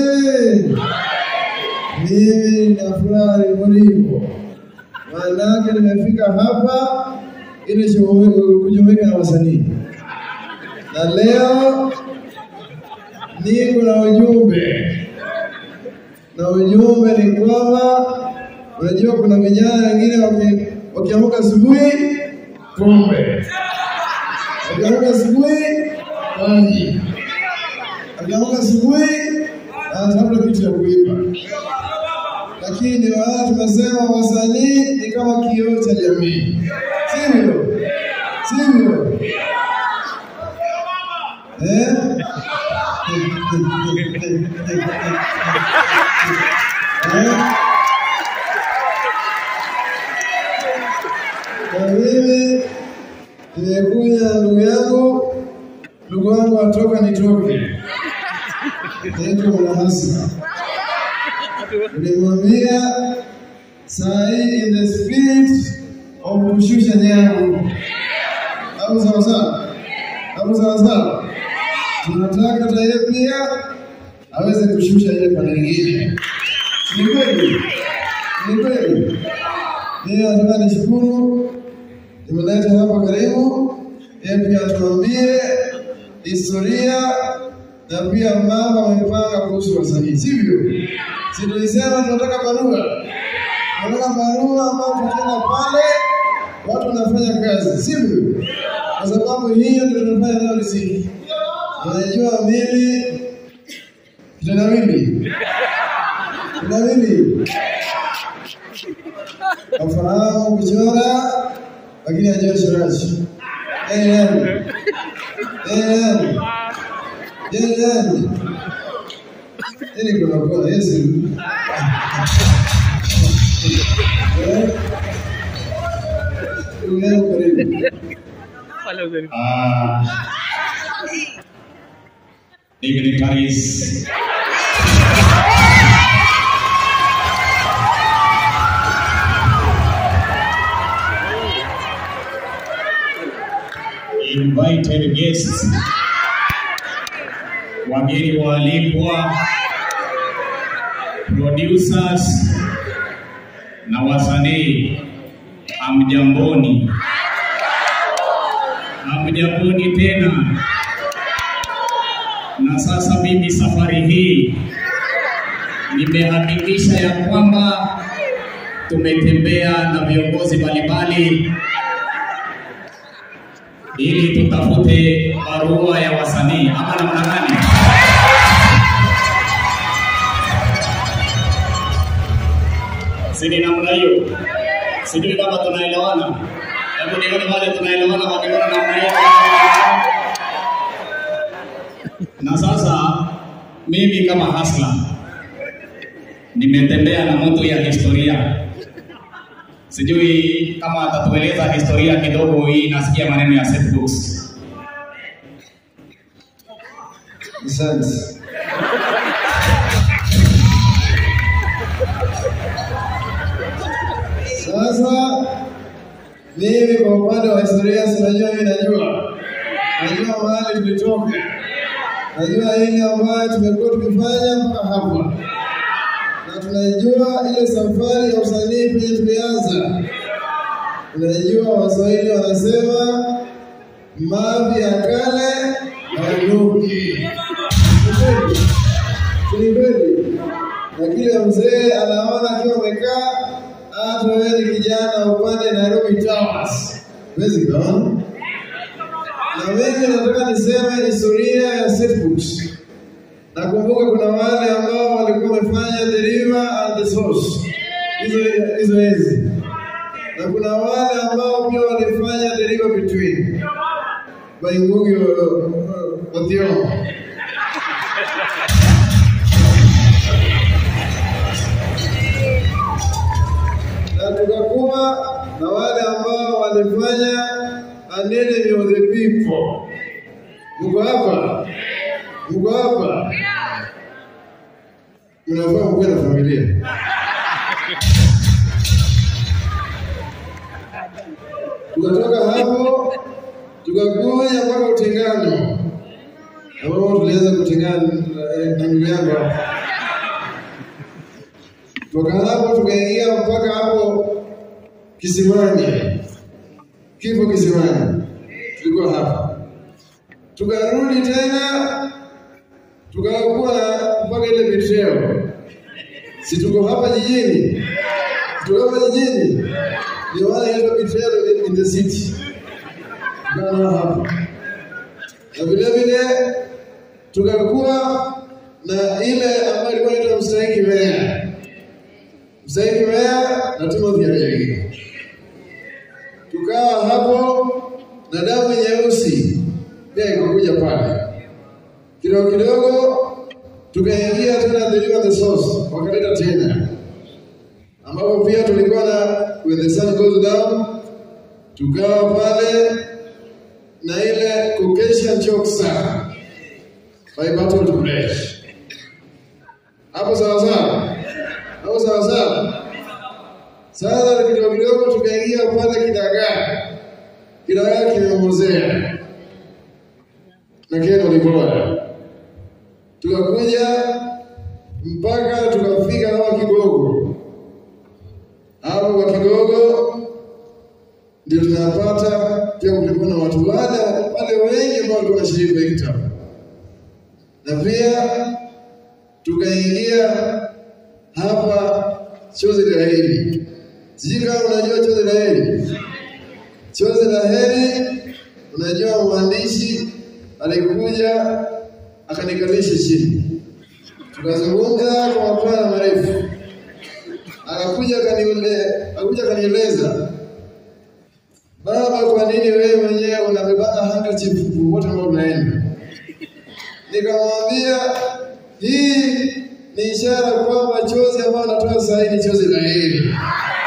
oye! Mimi na furaha hivyo, maanake nimefika hapa ili shughuli- kujumuika na wasanii, na leo niko na ujumbe, na ujumbe ni kwamba unajua kuna vijana wengine waki- wakiamka asubuhi pombe, wakiamka asubuhi maji, wakiamka asubuhi anatafuta kitu ya kuiba lakini wala tunasema wasanii ni kama kioo cha jamii, sivyo? Sivyo? Eh? Eh? Na mimi nimekuja na ndugu yangu, ndugu wangu atoka nitoke, naitwa Mwanahasa nilimwambia saa hii in the spirit of kushusha nyavu, au sawa sawa, au sawa sawa, tunataka hata yeye pia aweze kushusha ile pande nyingine. Ni kweli, ni kweli. Mimi nataka nishukuru, nimeleta hapa karibu, yeye pia atuambie historia na pia mambo amepanga kuhusu wasanii, sivyo? Si tulisema tunataka barua, tunataka barua ambao tukienda pale watu wanafanya kazi, sivyo? Kwa sababu hiyo ndio tunafanya nayo riziki. Unajua mimi kitendawili, kitendawili nafahamu kuchora, lakini hajua uchoraji. Yeye nani? Yeye nani? Yeye nani? Ili kuna kona Yesu. Eh? Ndugu yangu karibu. Ah, dignitaries, invited guests, wageni waalikwa, producers na wasanii, hamjamboni. Hamjamboni tena. Na sasa mimi safari hii nimehakikisha ya kwamba tumetembea na viongozi mbalimbali ili tutafute barua ya wasanii ama namna gani? Si ni namna hiyo? Sijui kama tunaelewana. Hebu nione wale tunaelewana wakiona namna hiyo. Na sasa mimi kama hasla nimetembea na mtu ya historia, sijui kama atatueleza historia kidogo. Hii nasikia maneno ya set books. Asante. Sasa mimi kwa upande wa historia sinajua, mimi najua, najua mahali tulitoka, najua ile ambayo tumekuwa tukifanya mpaka hapa, na tunajua ile safari ya usanii penye tulianza. Tunajua Waswahili wanasema mavi ya kale hayanuki. Ni kweli. Na kile mzee anaona akiwa amekaa, hata wewe ni kijana upande Nairobi Towers, huwezi kaona. Na mimi nataka niseme historia ya Setbooks. Nakumbuka kuna wale ambao walikuwa wamefanya the river and the source, hizo hizo hizi, na kuna wale ambao pia walifanya the river between by Ngugi wa Thiong'o. na tukakuwa na wale ambao walifanya anene of the people. Mko hapa? Mko hapa? Mnafaa mkuwe na familia. Tukatoka hapo tukakuja mpaka utengano, ambapo tulianza kutengana eh, na ndugu yangu hapa Toka hapo tukaingia mpaka hapo kisimani, kifo kisimani, tulikuwa hapa. Tukarudi tena tukakuwa mpaka ile betrayal. Si tuko hapa jijini, tuko hapa jijini, ndio maana inaitwa betrayal in the city. Tukawa hapa na vile vile tukakuwa na ile ambayo ilikuwa inaitwa mstahiki meya, mstahiki meya na Timothy Aregi. Tukawa hapo na damu nyeusi pia ikakuja pale kidogo kidogo, tukaingia tena deliver the source, wakaleta tena ambapo pia tulikuwa na when the sun goes down, tukawa pale na ile Caucasian Choksa by Bertolt Brecht. Hapo sawa sawa, hapo sawa sawa. Sasa kidogo kidogo tukaingia pale Kidagaa, Kidagaa kimemozea na Keno Liboya, tukakuja mpaka tukafika hapa Kigogo. Hapo kwa Kigogo ndio tunapata pia, kulikuwa na watu wale wale wengi ambao walikuwa wanashiriki kwa kitabu, na pia tukaingia hapa chozi la heri. Sijui kama unajua chozi la heri. Chozi la heri, unajua mwandishi alikuja akanikalisha chini, tukazungumza kwa mapana marefu, akakuja akaniule, akakuja akanieleza Baba, kwa nini wewe mwenyewe unabebana handkerchief popote ambao unaenda? Nikamwambia hii ni ishara kwamba chozi ambayo natoa sasa ni chozi la heri.